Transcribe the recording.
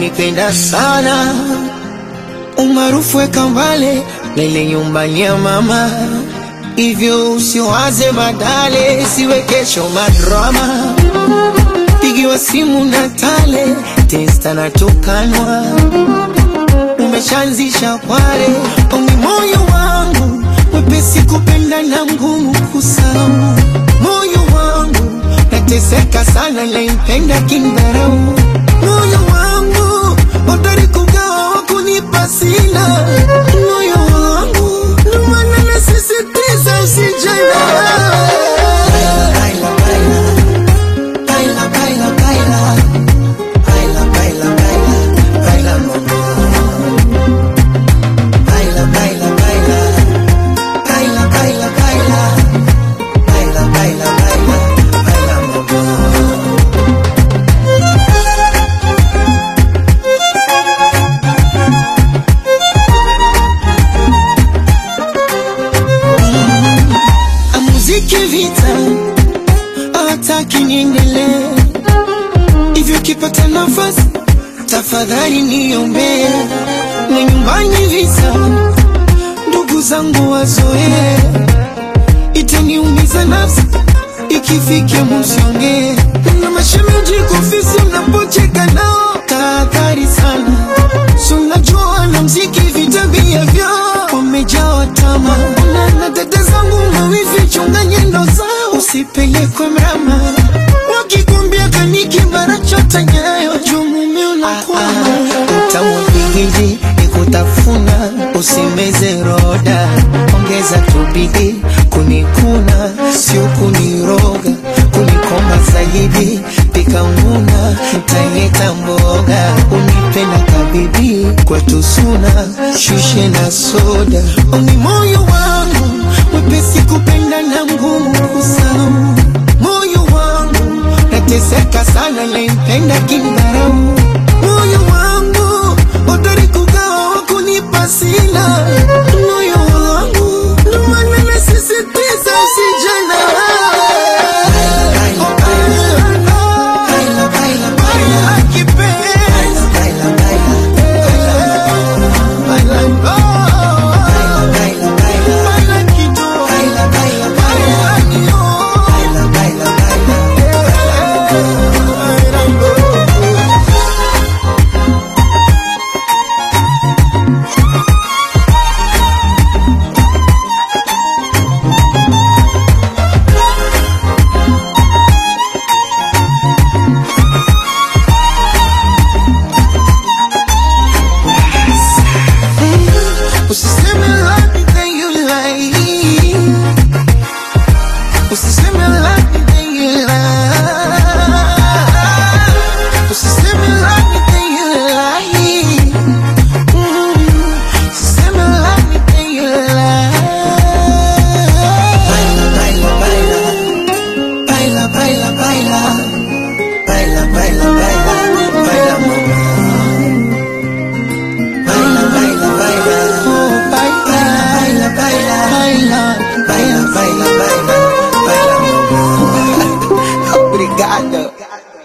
unanipenda sana, umaarufu weka mbale lele nyumbani ya mama, hivyo usiwaze badale, siwe kesho madrama, pigiwa simu na tale testa na tukanwa, umeshaanzisha kware ongi moyo wangu mwepesi kupenda na mgumu kusahau, moyo wangu nateseka sana, naimpenda kindharau, moyo wangu hodari kugawa wa kunipa sina, moyo wangu ndo maana nasisitiza usijana Baila, baila, baila, baila, baila. Baila, baila, baila, baila, mama. Baila, baila, baila. Baila, baila, baila. Baila, baila, baila, baila, mama. Muziki vita hataki niendelee hivyo, kipata nafasi tafadhali niombee, na nyumbani visa ndugu zangu wazoee, itaniumiza nafsi ikifikia musiongee, na mashemeji kufisi unapocheka nao tahadhari sana, si unajua na mziki vitabia vyao wamejaa tama na na dada zangu mawivi chunga nyendo zao usipelekwe mrama wakikwambia kaniki mara chota nyayo juu mume unakwama utamu pingili ni kutafuna usimeze roda ongeza tubidi kunikuna sio kuniroga kunikomba zaidi pika nguna ntaleta mboga unipenda kabibi kwetu suna shushe na soda oni moyo wangu mwepesi kupenda na ngumu kusahau moyo wangu nateseka sana naimpenda kindharau moyo wangu hodari kugawa wa kunipa sina moyo wangu ndo maana nasisitiza usijana Usiseme love me then you lie. Usiseme love me then you lie. Usiseme love me then you lie. Mm. Usiseme love me then you lie. Baila, baila, baila. Baila, baila, baila. Baila, baila, baila. Baila, mama. Baila, baila, baila. Oh, baila, baila, baila. Baila, baila, baila, baila. Baila, mama. Obrigado.